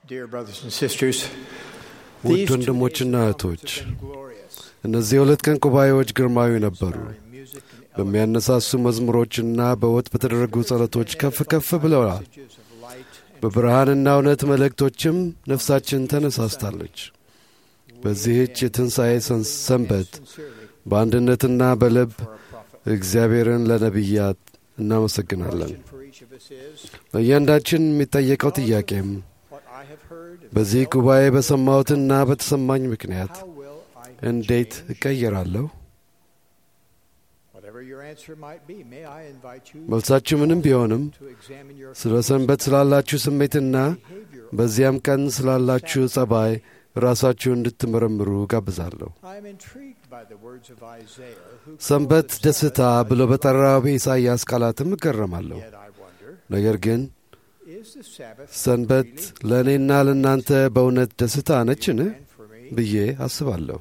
Dear brothers and sisters, ውድ these two ወንድሞችና days' እህቶች conference have been glorious. እነዚህ የሁለት ቀን ጉባኤዎች ግርማዊ ነበሩ። Inspiring music and በሚያነሳሱ መዝሙሮችና በወጥ በተደረጉ ጸሎቶች ከፍ ከፍ ብለዋል። messages of light and በብርሃንና እውነት መልእክቶችም ነፍሳችን ተነሳስታለች። በዚህች የትንሣኤ ሰን- ሰንበት sincerely በአንድነትና በልብ for our prophet. እግዚአብሔርን ለነቢያት እናመሰግናለን። Question for each of us is, ለእያንዳችን የሚጠየቀው ጥያቄም what I have heard and በዚህ felt, ጉባኤ በሰማሁትና በተሰማኝ ምክንያት how will I እንዴት change? እቀየራለሁ? Whatever your answer might be, may I invite you መልሳችሁ ምንም ቢሆንም to examine your ስለ ሰንበት ስላላችሁ ስሜትና behavior. በዚያም ቀን ስላላችሁ ጸባይ ራሳችሁ እንድትመረምሩ ጋብዛለሁ። I am intrigued by the words of Isaiah, who ሰንበት called the ደስታ Sabbath ብሎ በጠራው በኢሳይያስ ቃላትም እገረማለሁ። Yet I wonder, ነገር ግን is the Sabbath ሰንበት really ለእኔና ለእናንተ በእውነት ደስታ ነችን and for me? ብዬ አስባለሁ።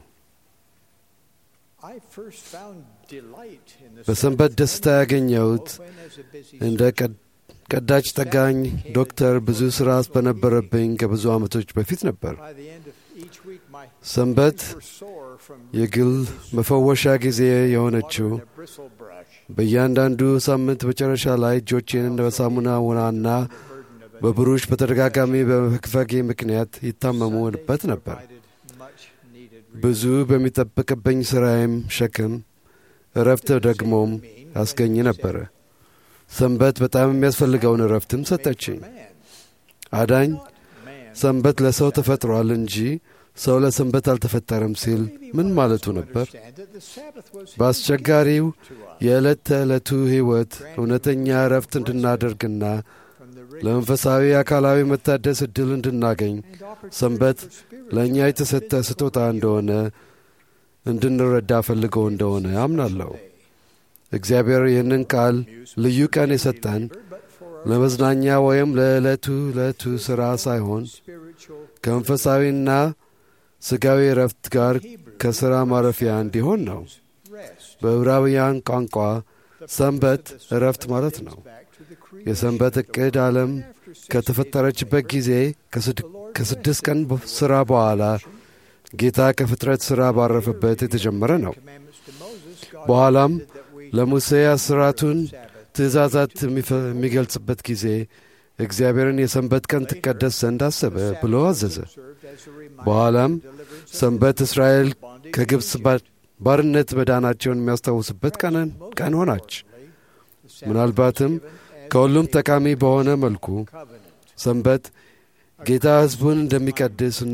I first found delight in the በሰንበት Sabbath ደስታ when- ያገኘሁት when as a busy እንደ surgeon, ቀድ- ቀዳጅ ጠጋኝ ዶክተር ብዙ ሥራ በነበረብኝ ከብዙ ዓመቶች በፊት ነበር። by the end of each week, my ሰንበት hands were sore from የግል መፈወሻ ጊዜ የሆነችው water and a bristle brush, በእያንዳንዱ ሳምንት መጨረሻ ላይ እጆቼን በሳሙና ውናና the burden of a በብሩሽ በተደጋጋሚ በመክፈጌ ምክንያት ይታመሙበት ነበር። provided much needed ብዙ በሚጠብቅብኝ ሥራዬም ሸክም እረፍት ደግሞም ያስገኝ ነበረ። ሰንበት በጣም የሚያስፈልገውን እረፍትም ሰጠችኝ። አዳኝ ሰንበት ለሰው ተፈጥሯል እንጂ ሰው ለሰንበት አልተፈጠረም ሲል ምን ማለቱ ነበር? በአስቸጋሪው የዕለት ተዕለቱ ሕይወት እውነተኛ እረፍት እንድናደርግና ለመንፈሳዊ አካላዊ መታደስ ዕድል እንድናገኝ ሰንበት ለእኛ የተሰጠ ስጦታ እንደሆነ እንድንረዳ ፈልገው እንደሆነ አምናለሁ። እግዚአብሔር ይህንን ቃል ልዩ ቀን የሰጠን ለመዝናኛ ወይም ለዕለቱ ዕለቱ ሥራ ሳይሆን ከመንፈሳዊና ሥጋዊ እረፍት ጋር ከሥራ ማረፊያ እንዲሆን ነው። በዕብራውያን ቋንቋ ሰንበት እረፍት ማለት ነው። የሰንበት ዕቅድ ዓለም ከተፈጠረችበት ጊዜ ከስድስት ቀን ሥራ በኋላ ጌታ ከፍጥረት ሥራ ባረፈበት የተጀመረ ነው። በኋላም ለሙሴ አስራቱን ትእዛዛት የሚገልጽበት ጊዜ እግዚአብሔርን የሰንበት ቀን ትቀደስ ዘንድ አሰበ ብሎ አዘዘ። በኋላም ሰንበት እስራኤል ከግብፅ ባርነት መዳናቸውን የሚያስታውስበት ቀን ሆናች። ምናልባትም ከሁሉም ጠቃሚ በሆነ መልኩ ሰንበት ጌታ ሕዝቡን እንደሚቀድስና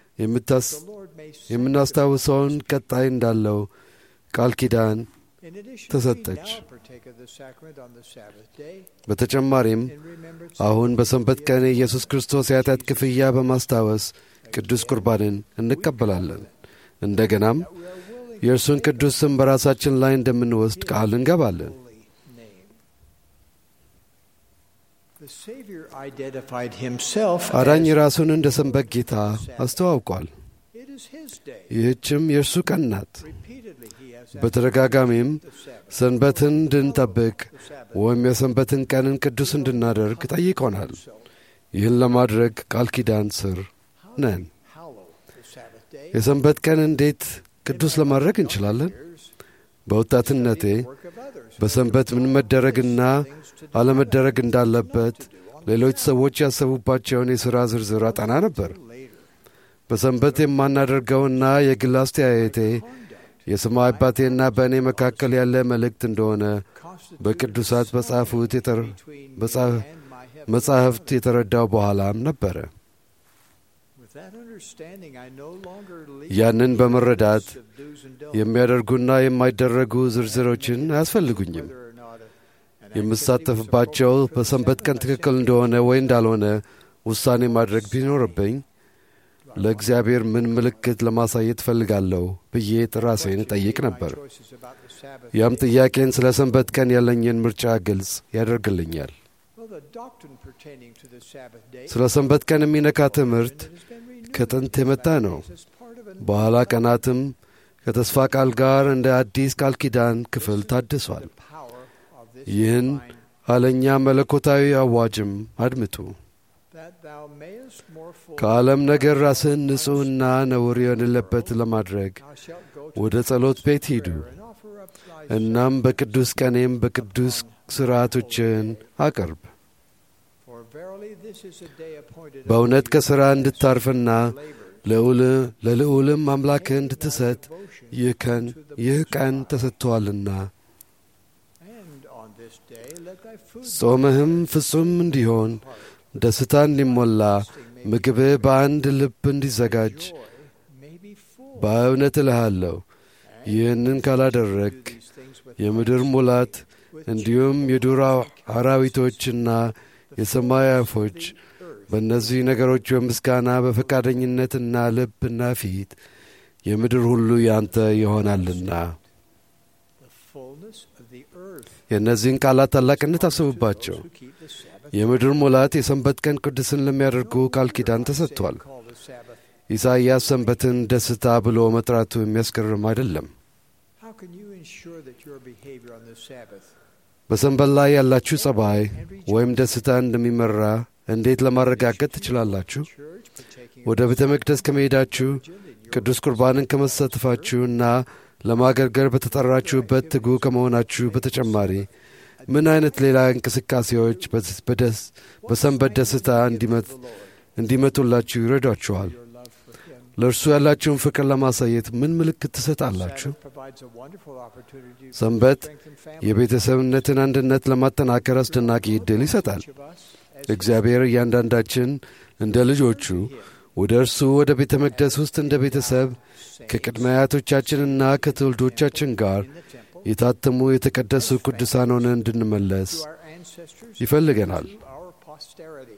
የምናስታውሰውን ቀጣይ እንዳለው ቃል ኪዳን ተሰጠች። በተጨማሪም አሁን በሰንበት ቀን የኢየሱስ ክርስቶስ የኃጢአት ክፍያ በማስታወስ ቅዱስ ቁርባንን እንቀበላለን። እንደገናም የእርሱን ቅዱስ ስም በራሳችን ላይ እንደምንወስድ ቃል እንገባለን። አዳኝ ራሱን እንደ ሰንበት ጌታ አስተዋውቋል። ይህችም የእርሱ ቀን ናት። በተደጋጋሚም ሰንበትን እንድንጠብቅ ወይም የሰንበትን ቀንን ቅዱስ እንድናደርግ ጠይቆናል። ይህን ለማድረግ ቃል ኪዳን ስር ነን። የሰንበት ቀን እንዴት ቅዱስ ለማድረግ እንችላለን? በወጣትነቴ በሰንበት ምን መደረግና አለመደረግ እንዳለበት ሌሎች ሰዎች ያሰቡባቸውን የሥራ ዝርዝር አጠና ነበር። በሰንበት የማናደርገውና የግል አስተያየቴ የሰማይ አባቴና በእኔ መካከል ያለ መልእክት እንደሆነ በቅዱሳት በጻፉት መጻሕፍት የተረዳው በኋላም ነበረ። ያንን በመረዳት የሚያደርጉና የማይደረጉ ዝርዝሮችን አያስፈልጉኝም። የምሳተፍባቸው በሰንበት ቀን ትክክል እንደሆነ ወይ እንዳልሆነ ውሳኔ ማድረግ ቢኖርብኝ ለእግዚአብሔር ምን ምልክት ለማሳየት እፈልጋለሁ ብዬ ራሴን እጠይቅ ነበር። ያም ጥያቄን ስለ ሰንበት ቀን ያለኝን ምርጫ ግልጽ ያደርግልኛል። ስለ ሰንበት ቀን የሚነካ ትምህርት ከጥንት የመጣ ነው። በኋላ ቀናትም ከተስፋ ቃል ጋር እንደ አዲስ ቃል ኪዳን ክፍል ታድሷል። ይህን ኋለኛ መለኮታዊ አዋጅም አድምጡ። that thou mayest more fully ከዓለም ነገር ራስህን ንጹሕና ነውር የሌለበት ለማድረግ thou shalt go to ወደ ጸሎት ቤት ሂዱ። prayer and offer up thy እናም በቅዱስ ቀኔም በቅዱስ ሥርዓቶችን አቅርብ። For verily this is a day appointed በእውነት unto ከሥራ you እንድታርፍና labor ልዑል- ለልዑልም አምላክህ እንድትሰጥ devotion. ይህ ቀን ይህ ቀን ተሰጥቶአልና And on this day let thy food ጾምህም ፍጹም እንዲሆን ደስታ እንዲሞላ ምግብህ በአንድ ልብ እንዲዘጋጅ joy may be full. በእውነት እልሃለሁ ይህንን ካላደረግ These things with የምድር ሙላት እንዲሁም የዱር አራዊቶችና የሰማይ አፎች በእነዚህ ነገሮች በምስጋና በፈቃደኝነትና ልብና ፊት የምድር ሁሉ ያንተ ይሆናልና። the fullness of the earth. የእነዚህን ቃላት ታላቅነት አስቡባቸው። Who keep the Sabbath የምድር ሙላት የሰንበት ቀን ቅዱስን ለሚያደርጉ ቃል ኪዳን ተሰጥቷል። call the Sabbath. ኢሳይያስ ሰንበትን ደስታ ብሎ መጥራቱ የሚያስገርም አይደለም። How can you ensure that your behavior on the Sabbath በሰንበት ላይ ያላችሁ ጸባይ ወይም ደስታ እንደሚመራ እንዴት ለማረጋገጥ ትችላላችሁ? church partaking ወደ ቤተ መቅደስ ከመሄዳችሁ ቅዱስ ቁርባንን ከመሳተፋችሁና ለማገልገል በተጠራችሁበት ትጉ ከመሆናችሁ በተጨማሪ ምን አይነት ሌላ እንቅስቃሴዎች በስ- በደስ- በሰንበት ደስታ እንዲመት- እንዲመጡላችሁ ይረዷችኋል? your love for Him? ለእርሱ ያላችሁን ፍቅር ለማሳየት ምን ምልክት ትሰጣላችሁ? Sabbath provides a wonderful opportunity to ሰንበት strengthen family. የቤተሰብነትን አንድነት ለማጠናከር አስደናቂ ዕድል ይሰጣል። Each of us, as እግዚአብሔር እያንዳንዳችን እንደ ልጆቹ ወደ እርሱ ወደ ቤተ መቅደስ ውስጥ እንደ ቤተሰብ ከቅድመ አያቶቻችንና ከትውልዶቻችን ጋር in the temple, የታተሙ የተቀደሱ ቅዱሳን ሆነን እንድንመለስ to our ancestors, ይፈልገናል። to our posterity.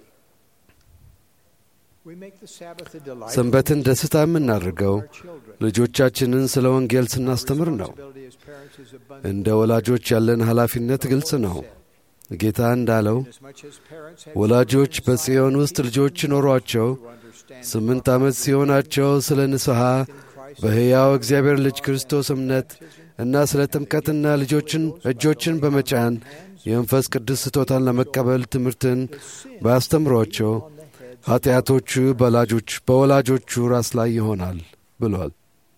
We make the Sabbath a delight ሰንበትን ደስታ የምናደርገው for our children. ልጆቻችንን ስለ ወንጌል ስናስተምር ነው። Responsibility as parents is abundant. እንደ ወላጆች ያለን ኃላፊነት ግልጽ ነው። ጌታ እንዳለው Inasmuch as parents have ወላጆች children በጽዮን inside ውስጥ ልጆች ኖሯቸው who understand ስምንት ዓመት ሲሆናቸው ስለ ንስሐ in Christ በሕያው እግዚአብሔር ልጅ ክርስቶስ እምነት እና ስለ ጥምቀትና ልጆችን እጆችን በመጫን የመንፈስ ቅዱስ ስጦታን ለመቀበል ትምህርትን ባያስተምሯቸው on the heads ኃጢአቶቹ በላጆች በወላጆቹ ራስ ላይ ይሆናል ብሏል።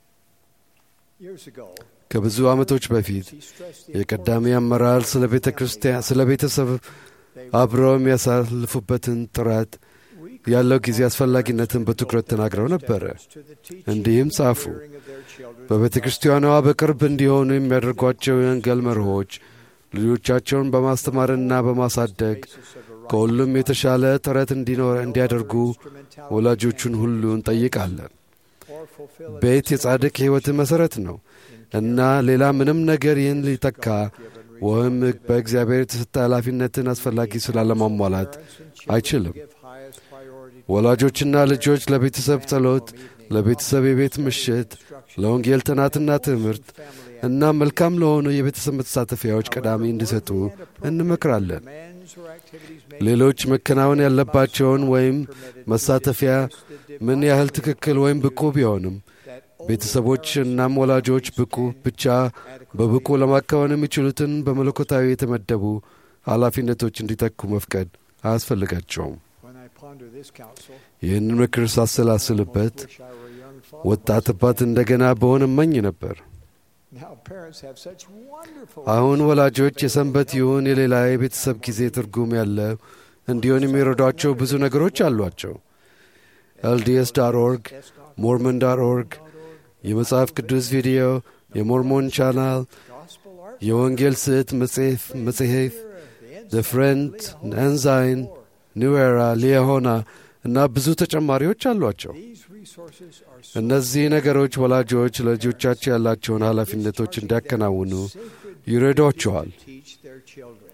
years ago, ከብዙ ዓመቶች በፊት he stressed the የቀዳሚ አመራር ስለ ቤተ ክርስቲያን ስለ ቤተሰብ አብረው የሚያሳልፉበትን ጥረት week ያለው ጊዜ አስፈላጊነትን በትኩረት ተናግረው ነበረ። to the teaching እንዲህም ጻፉ። and rearing of their children በቤተ ክርስቲያኗ በቅርብ እንዲሆኑ የሚያደርጓቸው የወንጌል መርሆች ልጆቻቸውን በማስተማርና በማሳደግ basis of a right ከሁሉም የተሻለ ጥረት እንዲኖር እንዲያደርጉ instrumentality ወላጆቹን ሁሉ እንጠይቃለን። or fulfill ቤት የጻድቅ ሕይወት መሠረት ነው እና ሌላ ምንም ነገር ይህን ሊተካ ወይም በእግዚአብሔር የተሰጠ ኃላፊነትን አስፈላጊ ስላለማሟላት አይችልም። give highest priority ወላጆችና ልጆች ለቤተሰብ ጸሎት፣ ለቤተሰብ የቤት ምሽት፣ ለወንጌል ጥናትና ትምህርት እና መልካም ለሆኑ የቤተሰብ መተሳተፊያዎች ቀዳሚ እንዲሰጡ እንመክራለን። demands or activities may ሌሎች መከናወን ያለባቸውን ወይም መሳተፊያ ምን ያህል ትክክል ወይም ብቁ ቢሆንም that ቤተሰቦች እናም ወላጆች ብቁ ብቻ በብቁ ለማከናወን የሚችሉትን በመለኮታዊ የተመደቡ ኃላፊነቶች እንዲተኩ መፍቀድ አያስፈልጋቸውም። when I ponder this counsel ይህንን ምክር ሳሰላስልበት wish I were a young father ወጣት አባት እንደገና በሆን እመኝ ነበር። now parents have such wonderful አሁን ወላጆች የሰንበት ይሁን የሌላ የቤተሰብ ጊዜ ትርጉም ያለው እንዲሆን የሚረዷቸው ብዙ ነገሮች አሏቸው። ኤልዲኤስ ዳር ኦርግ፣ ሞርመን ዳር ኦርግ፣ የመጽሐፍ ቅዱስ ቪዲዮ፣ የሞርሞን ቻናል፣ gospel art የወንጌል ስዕት መጽሔፍ መጽሔፍ፣ ዘ ፍሬንድ፣ ኤንዛይን፣ ኒው ኤራ፣ ሊያሆና እና ብዙ ተጨማሪዎች አሏቸው። these resources are so እነዚህ ነገሮች ወላጆች ለልጆቻቸው ያላቸውን ኃላፊነቶች እንዲያከናውኑ sacred ይረዷቸዋል። to teach their children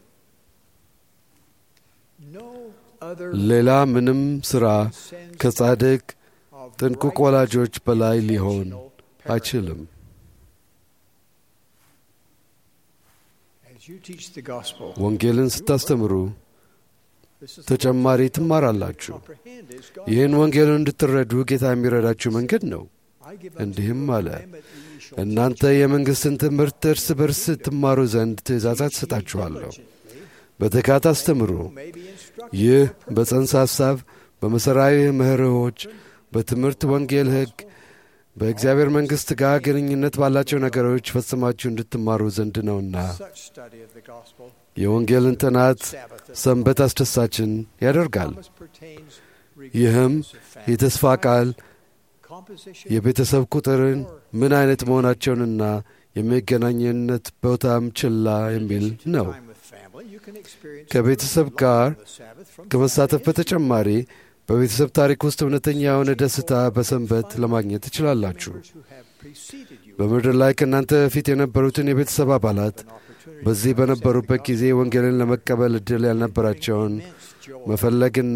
no other ሌላ ምንም ሥራ sense ከጻድቅ of ጥንቁቅ right ወላጆች በላይ ሊሆን intentional parenthood. አይችልም። As you teach the gospel, ወንጌልን ስታስተምሩ this is the ተጨማሪ ትማራላችሁ። comprehend is ይህን ወንጌልን እንድትረዱ ጌታ የሚረዳችሁ መንገድ ነው። I give unto እንዲህም you a አለ፣ commandment that ye shall እናንተ የመንግሥትን ትምህርት እርስ በርስ ትማሩ ዘንድ ትእዛዛት ትሰጣችኋለሁ። በትጋት አስተምሩ። may be instructed ይህ በጽንሰ ሐሳብ፣ በመሠራዊ መርሆች፣ በትምህርት ወንጌል ሕግ፣ በእግዚአብሔር መንግሥት ጋር ግንኙነት ባላቸው ነገሮች ፈጽማችሁ እንድትማሩ ዘንድ ነውና such study of the gospel. የወንጌልን ጥናት Sabbath ሰንበት አስደሳችን ያደርጋል። promise pertains ይህም regardless of family የተስፋ ቃል composition የቤተሰብ ቁጥርን ምን አይነት መሆናቸውንና የሚገናኝነት ቦታም ችላ የሚል ነው። time with family, you can experience ከቤተሰብ ጋር the Sabbath from ከመሳተፍ Saturday በተጨማሪ በቤተሰብ ታሪክ ውስጥ እውነተኛ የሆነ ደስታ በሰንበት ለማግኘት ትችላላችሁ። members who have preceded you በምድር ላይ ከእናንተ በፊት የነበሩትን የቤተሰብ አባላት an opportunity በዚህ በነበሩበት ጊዜ ወንጌልን ለመቀበል ዕድል ያልነበራቸውን immense joy. መፈለግና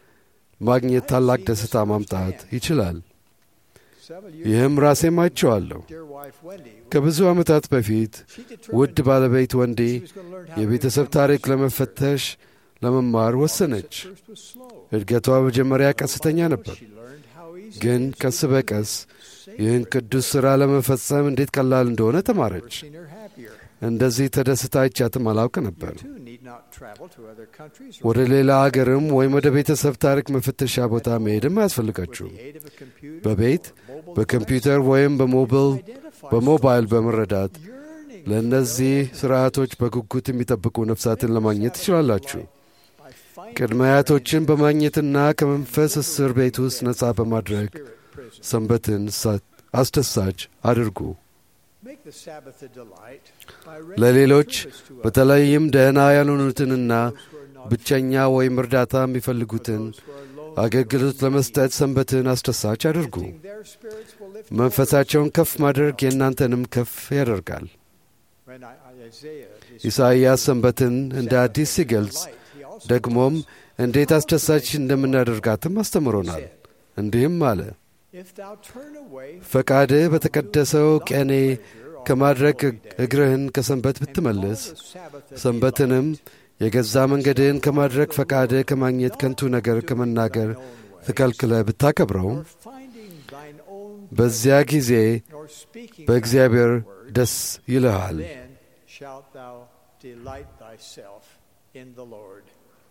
ማግኘት ታላቅ ደስታ ማምጣት ይችላል። Several ይህም ራሴም አይቼዋለሁ። dear wife Wendy, ከብዙ ዓመታት በፊት she ውድ determined ባለቤት ወንዴ she was going to learn how to የቤተሰብ read ታሪክ numbers. ለመፈተሽ ለመማር Progress ወሰነች። at first was slow. እድገቷ መጀመሪያ ቀስተኛ ነበር፣ She learned how easy ግን it is ቀስ to በቀስ sacred ይህን ቅዱስ ሥራ ለመፈጸም እንዴት ቀላል እንደሆነ Never ተማረች። seen her happier. እንደዚህ ተደስታ አይቻትም አላውቅ ነበር። You too need not travel to other countries or ወደ ሌላ አገርም ወይም ወደ ቤተሰብ ታሪክ መፈተሻ ቦታ መሄድም with አያስፈልጋችሁም። the aid of a computer በቤት or mobile በኮምፒውተር device, ወይም በሞብል identify በሞባይል souls በመረዳት yearning ለእነዚህ for their ስርዓቶች በጉጉት የሚጠብቁ ነፍሳትን ለማግኘት ትችላላችሁ። by finding ቅድመ አያቶችን በማግኘትና ከመንፈስ እስር ቤት ውስጥ ነፃ በማድረግ spirit prison. ሰንበትን ሳ- አስደሳች አድርጉ። Make the Sabbath a delight by ለሌሎች rendering service to others, በተለይም ደህና ያልሆኑትንና those who are not ብቸኛ ወይም እርዳታ የሚፈልጉትን those who are lonely አገልግሎት or in ለመስጠት need. ሰንበትን አስደሳች አድርጉ። Lifting their spirits will lift መንፈሳቸውን yours. ከፍ ማድረግ የእናንተንም ከፍ ያደርጋል። When I- I- Isaiah is- ኢሳይያስ ሰንበትን እንደ አዲስ ሲገልጽ Light, he also ደግሞም tells us, እንዴት አስደሳች እንደምናደርጋትም አስተምሮናል። እንዲህም አለ፣ If thou turn away ፈቃድህ በተቀደሰው ቀኔ pleasure on ከማድረግ the holy day, እግርህን ከሰንበት and ብትመልስ call the Sabbath a ሰንበትንም delight, የገዛ መንገድህን ከማድረግ ፈቃድህ ከማግኘት ከንቱ ነገር ከመናገር ተከልክለህ ብታከብረው or finding thine own በዚያ ጊዜ or speaking በእግዚአብሔር thy word, ደስ ይልሃል። then shalt thou delight thyself in the Lord.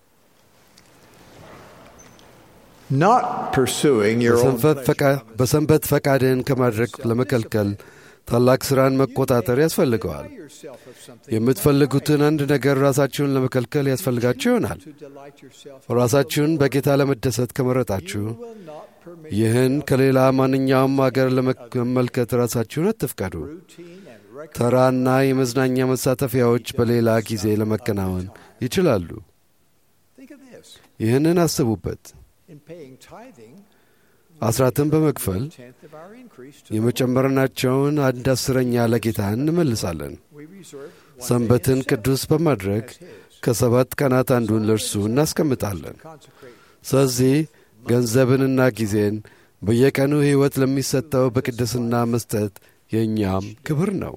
Not pursuing your own በሰንበት ፈቃ- pleasure. በሰንበት ፈቃድህን ከማድረግ ለመከልከል ታላቅ ሥራን መቆጣጠር ያስፈልገዋል። Deny yourself of something የምትፈልጉትን አንድ ነገር ራሳችሁን ለመከልከል ያስፈልጋችሁ ይሆናል። to delight yourself in ራሳችሁን the Lord. በጌታ ለመደሰት ከመረጣችሁ You will not permit ይህን yourself ከሌላ ማንኛውም አገር ለመመልከት ራሳችሁን አትፍቀዱ። routine and recreation. ተራና የመዝናኛ መሳተፊያዎች በሌላ ጊዜ ለመከናወን ይችላሉ። Think of this. ይህንን አስቡበት። In paying tithing, አስራትን በመክፈል tenth of our increase to the የመጨመርናቸውን አንድ አስረኛ ለጌታ እንመልሳለን። Lord. We reserve one ሰንበትን day in ቅዱስ seven በማድረግ as his. ከሰባት ቀናት አንዱን ለእርሱ እናስቀምጣለን። Consecrate ስለዚህ ገንዘብንና ጊዜን በየቀኑ ሕይወት ለሚሰጠው በቅድስና መስጠት የእኛም ክብር ነው።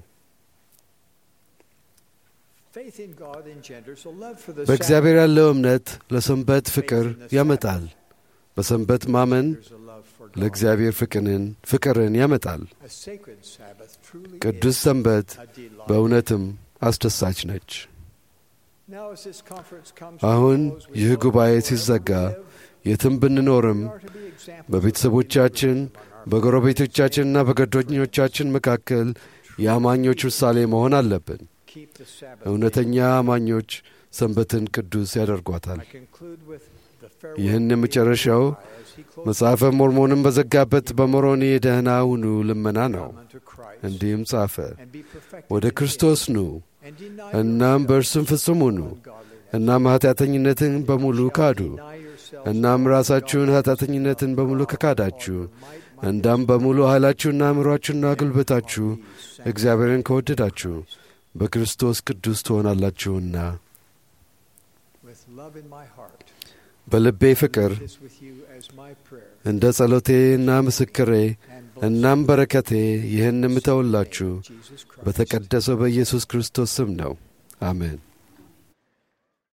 Faith in God engenders a love for the በእግዚአብሔር ያለው እምነት ለሰንበት ፍቅር ያመጣል። በሰንበት ማመን Sabbath. There's a love for God. ለእግዚአብሔር ፍቅርን ፍቅርን ያመጣል። A sacred Sabbath truly ቅዱስ is ሰንበት a delight. በእውነትም አስደሳች ነች። Now as this conference comes to አሁን a close, we ይህ know ጉባኤ that wherever ሲዘጋ we live, የትም ብንኖርም we are to be examples of በቤተሰቦቻችን believers among our በጎረቤቶቻችንና በጓደኞቻችን መካከል የአማኞች ምሳሌ መሆን አለብን። Keep the Sabbath እውነተኛ አማኞች ሰንበትን ቅዱስ ያደርጓታል። I conclude with the farewell ይህን greeting የመጨረሻው of Jeremiah as he closes መጽሐፈ ሞርሞንን በዘጋበት በሞሮኒ ደህና ሁኑ ልመና ነው። Come unto Christ እንዲህም ጻፈ፣ and be perfected ወደ in ክርስቶስ him, ኑ and deny እናም yourself በእርሱም ፍጹም ሁኑ። ungodliness. እናም ኃጢአተኝነትን በሙሉ Shall ካዱ። deny yourselves እናም all ራሳችሁን ungodliness, ኃጢአተኝነትን በሙሉ God, ከካዳችሁ all your might, might, እንዳም በሙሉ ኃይላችሁና አእምሯችሁና ጉልበታችሁ these እግዚአብሔርን ከወደዳችሁ በክርስቶስ ቅዱስ ትሆናላችሁና with love in my heart. በልቤ ፍቅር I leave this with you as my prayer እንደ ጸሎቴና ምስክሬ and blessing እናም በረከቴ ይህን in የምተውላችሁ Jesus Christ. በተቀደሰው በኢየሱስ ክርስቶስ ስም ነው። አሜን።